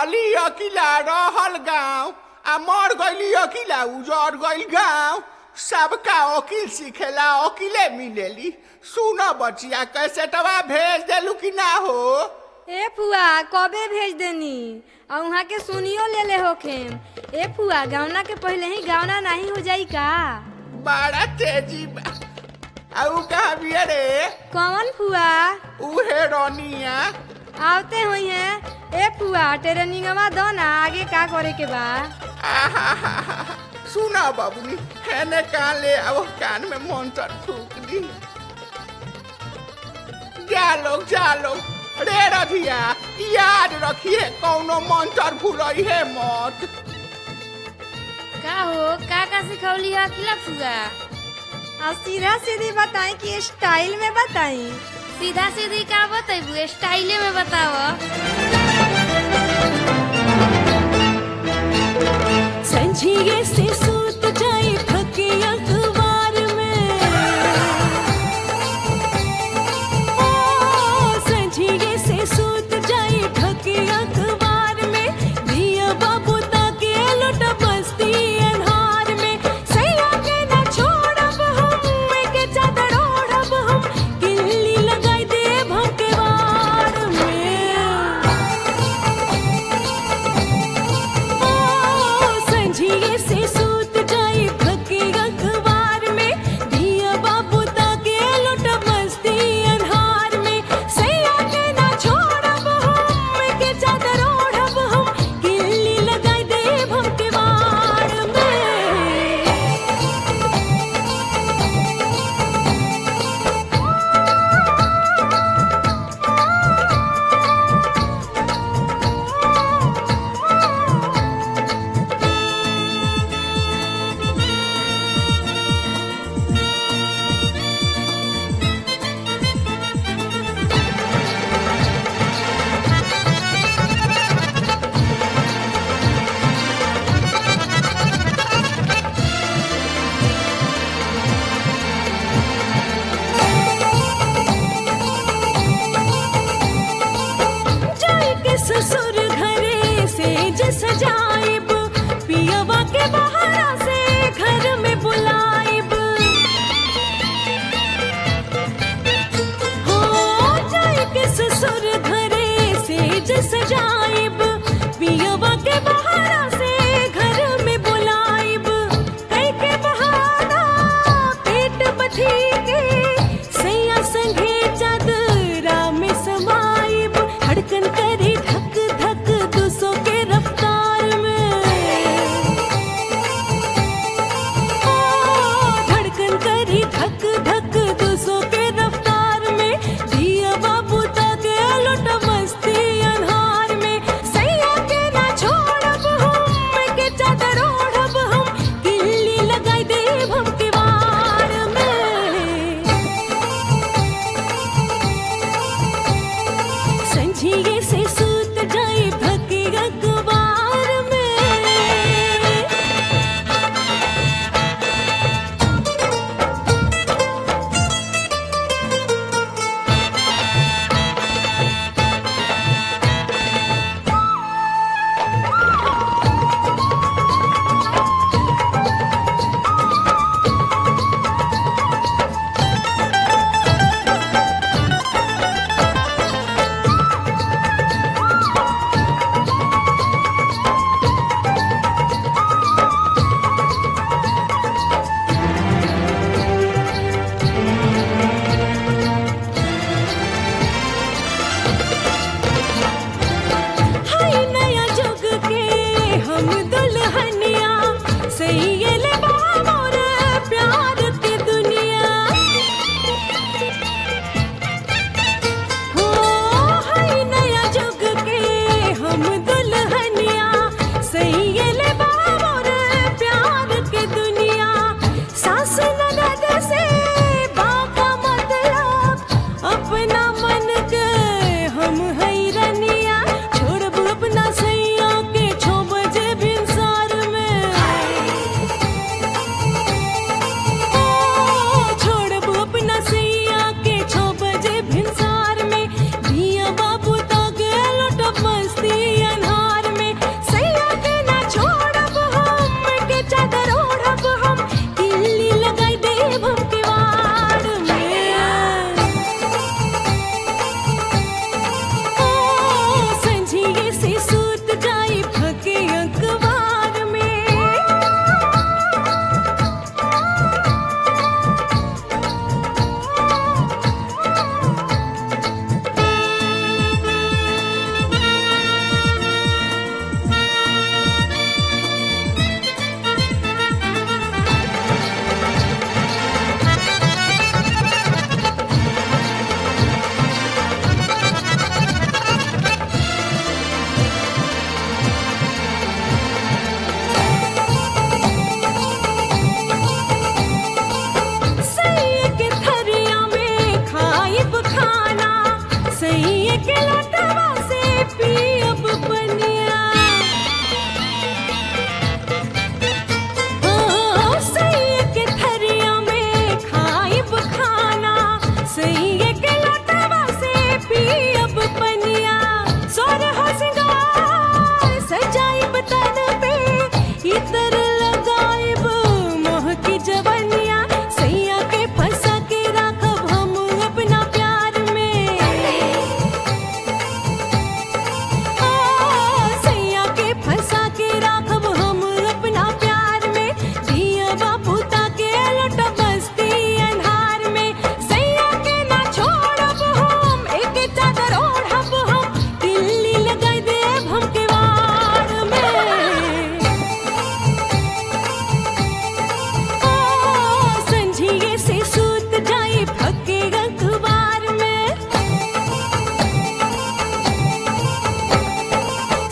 रहली अकिला रहल गाँव आ मर गईली अकिला उजड़ गईल गाँव सबका वकील सीखेला वकीले मिलेली सुन बचिया कैसे तवा भेज देलू कि ना हो ए फुआ कबे भेज देनी और वहाँ के सुनियो ले ले होखेम ए फुआ गावना के पहले ही गावना नहीं हो जाई का बड़ा तेजी बा आऊ कहाँ बिया रे कौन फुआ उहे रोनिया आवते हुई हैं ए फुआ ट्रेनिंगवा दो ना आगे का करे के बा आहाहाहा। सुना बाबूनी हैने कान ले आओ कान में मंत्र फूक दी जा लोग जा लोग रे रधिया याद रखिए कौनो मंत्र भूलई है मत का हो का का सिखौली है अकेला फुआ और सीधा सीधी बताई कि स्टाइल में बताई सीधा सीधी का बतेबू स्टाइले में बताव संझिए से सूत जाए थके अखबार में ओ संझिए से सूत जाए थके अखबार में दिया बाबू ताके लुट बस्ती अन्हार में सैया के न छोड़ब हम के चादर ओढ़ब हम किल्ली लगाई दे भकेवार में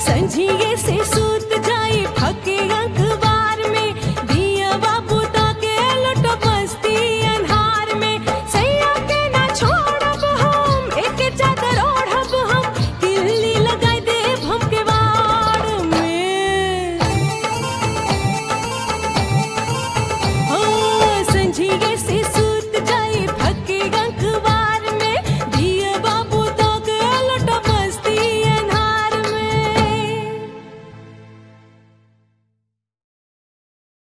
संझिए से सूत